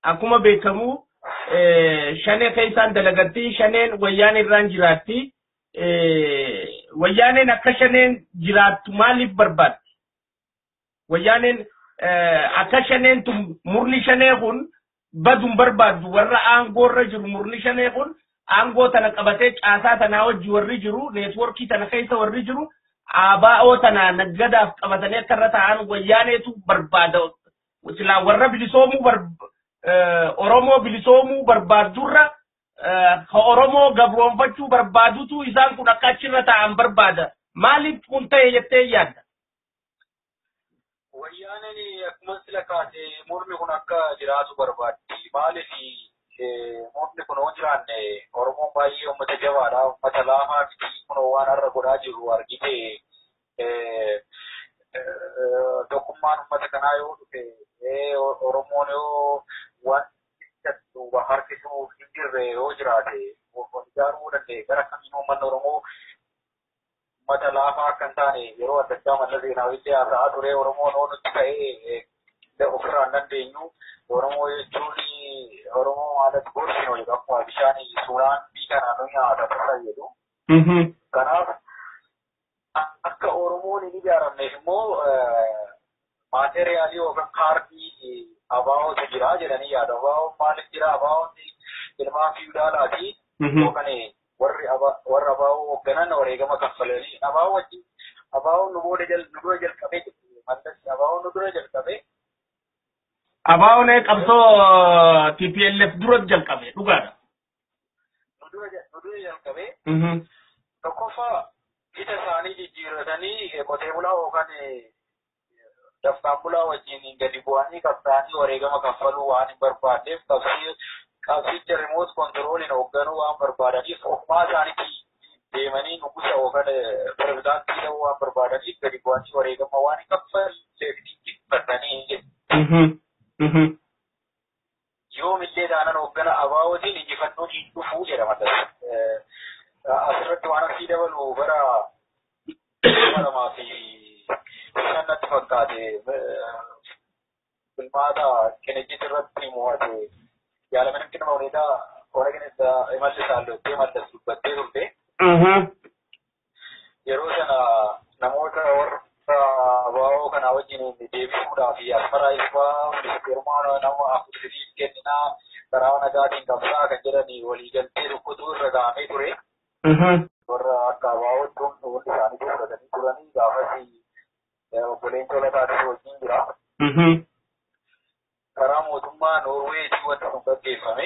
akkuma beekamu shanee keessaan dalagatti shaneen wayyaan irraan jiraatti. Wayyaaneen akka shaneen jiraattu maaliif barbaaddi? Wayyaaneen akka shaneen tun murni shanee kun baduun barbaaddu warra aangoo irra jiru murni shanee kun aangoo tana qabatee caasaa tanaa wajji warri jiru neetworkii tana keessa warri jiru ABO tana naggadaaf qabatanii akka irra ta'an wayyaaneetu barbaada. Silaa warra bilisoomuu Oromoo bilisoomuu barbaaddurra ka Oromoo gabroonfachuu barbaadutu isaan kun akka achirra ta'an barbaada. Maaliif kun ta'e jettee yaadda? Wayyaaneen akkuma sila kaase murni kun akka jiraatu barbaaddi. Maaliif murni kun yoo jiraanne Oromoon baay'ee uummata jabaadha. Uummata laamaa miti kun waan har'a godhaa jiru argite tokkummaan uummata kanaa yoo dhufe Oromoon yoo waan duuba harkisuu hin jirre yoo jiraate ijaaruu danda'e gara kamiin uummanni Oromoo uummata laafaa akka hin taane yeroo adda addaa malla seenaawitti haasa'aa ture Oromoon oo nutti ta'ee ofirraa hin dandeenyu Oromoo jechuun Oromoo haalatti gorsinu jedhu akkuma bishaan suuraan biikanaa nu nyaata tasa jedhu. Kanaaf akka Oromoon hin ijaaramneef immoo maateriyaalii yookaan kaardii abaa'ootu jira jedhanii yaadu. Abaa'oon maaliif jira? Abaa'oon ilmaan fiiwudaalaati. Yookaan warri warra abaa'oo hoogganan wareegama kaffalanii abaa'oo wajjin abaa'oon nu booda nu dura jalqabee mallas abaa'oon nu dura jalqabee. Abaa'oon qabsoo TPLF dura jalqabe dhugaadha. Nu dura jalqabee. Tokkoffaa ija isaanii jijjiirratanii qotee bulaa yookaan daftaan bulaa wajjin gadi bu'anii qabsaanii wareegama kaffaluu waan hin barbaadneef qabsii qabsicha rimoot kontirooliin hoogganuu waan barbaadaniif ofumaa isaaniitti deemanii nugusa yookaan pirezidaantii ta'uu waan barbaadaniif gadi bu'anii wareegama waan hin kaffalleef xiyyeeffatanii yoomillee taanan hooggana abaawootiin injifannoo hin dhufuu jedhama. Asirratti waan asii dabalu bara lamaa fi shan natti fakkaate filmaata kinejjit irratti mo'ate yaalamin kina mawneetaa hora kinessa imalli saallottee mallas dubbattee turte. Yeroo sana namoota warra abaa'oo kana wajjin deebisuudhaaf asmaraa ifaa ministeerummaa nama afursitiif kenninaa karaa nagaatiin qabsaa kan jedhani waliigaltee tokkotu irra gahamee ture. Warra akka abaa'ootti hundi isaanii fudhatanii turanii gaafas obboleen tolataatis wajjin jira. Karaa mootummaa Noorweetii wanti kun gaggeeffame.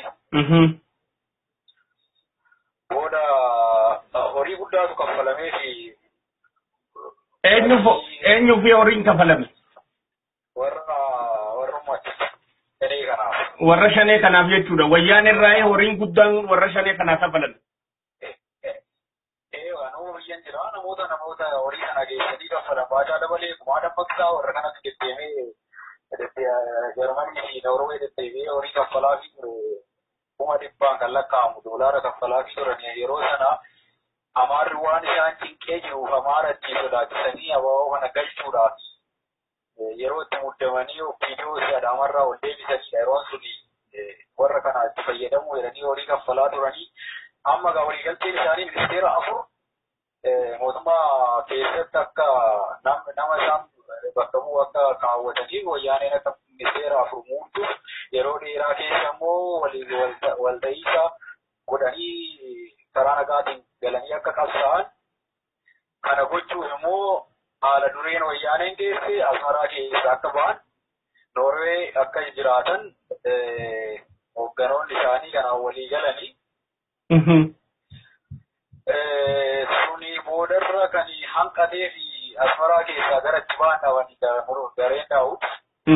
Booda horii guddaatu kaffalamee fi eenyu fi horiin kafalame? warra warrummaatti shanee kanaaf. Warra shanee kanaaf jechuudha. Wayyaan irraa horiin guddaan warra shanee kanaaf kafalame. Ee waanuma biyyan jira namoota namoota horii kana geessanii kaffalan baachaa dabalee kumaa dammaqsaa warra kanatti deddeemee Jarmanii fi Noorwee deddeebi'ee horii kaffalaa fi ture kuma dhibbaan kan lakkaa'amu doolaara kaffalaa fi turan yeroo sana amaarri waan isaan cinqee jiruuf amaara ittiin sodaachisanii abaaboo kana galchuudhaaf yeroo itti muddamanii viidiyoo si adaamarraa ol deebisanidha yeroon suni warra kana itti fayyadamu jedhanii horii kaffalaa turanii amma gaa waliigalteen isaanii ministeera afur mootummaa keessatti akka nama isaan bakka bu'u akka kaawwataniif wayyaaneen akka ministeera afur muudduuf yeroo dheeraa keessa immoo walta'iinsa godhanii karaa nagaatiin galanii akka qabsaa'an kana gochuuf immoo haala dureen wayyaaneen geesse asmaraa keessa akka ba'an noorwee akka jiraatan hoogganoonni isaanii kanaan walii galanii. Suni boodarra kan hanqatee fi asmaraa keessaa gara itti ba'an dhaban gareen daawut.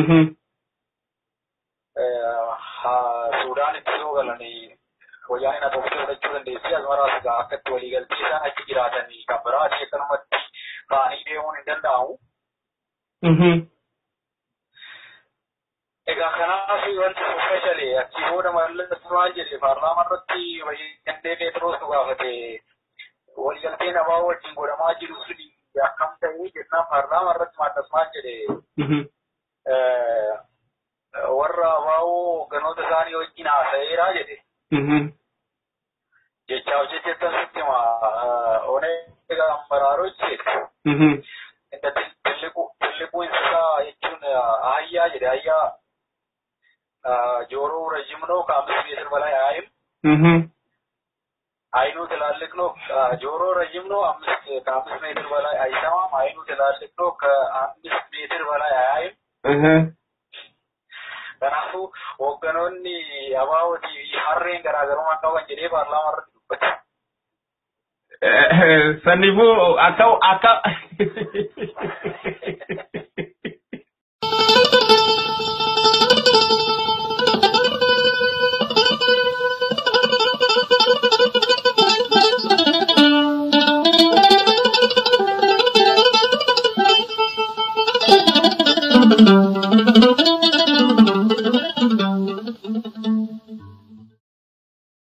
Suudaan itti soo galanii wayyaaneen atoomii fudhachuu dandeessi asmaraas egaa akka itti waliigaltee isaan achi jiraatanii kan biraati akkanumatti ka'anii deemuun hin danda'amu. Egaa kanaaf wanti speshalee achi booda mallas maal jedhe paarlaamaa irratti wayyandee Peetiroos nu gaafate waliigalteen abaa wajjin godhamaa jiru suni akkam ta'ee jennaan paarlaamaa irratti mallas maal jedhe warra abaa'oo ganoota isaanii wajjin haasa'eeraa jedhe. Jechaaf jecha sitti ma onee ambaraaroo jedhe. Inda tilliquu isaa jechuun ahayyaa jedhe ahayyaa jooroo rajimnoo kaamis meetir balaa yaa'im. አይኑ ትላልቅ ነው። ጆሮ ረጅም ነው። አምስት ከአምስት ሜትር በላይ አይሰማም። አይኑ ትላልቅ ነው። ከአምስት ሜትር በላይ አያይም። Kanaafuu hoogganoonni abaa'ootii fi harreen garaagarummaa qaban jedhee paarlaamaa irratti dubbate. Sannifuu akka akka